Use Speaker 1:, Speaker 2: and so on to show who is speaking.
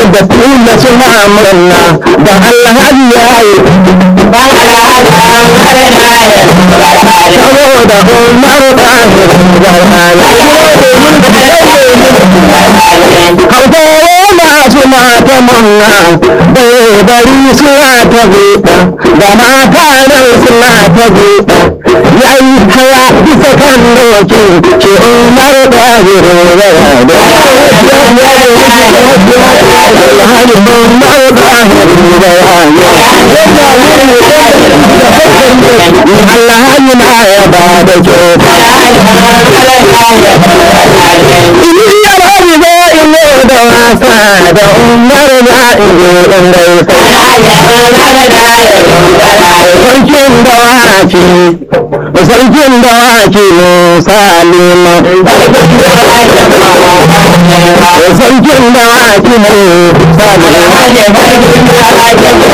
Speaker 1: da tula suna murna da alhaji ya yi saboda umar ɗahir hausawa masu mata munna bai bari suna ta buɗa da mata nan suna ta buɗa ya yi hawa bisa kan doki ce umar ɗahir alhaji umar ɗahir alhaji na ya ba da kyau Iya bari zo in yi da wasa da umar na in yi in Sarkin dawaki, sarkin dawaki Musa Lima. Sarkin dawaki Musa Lima.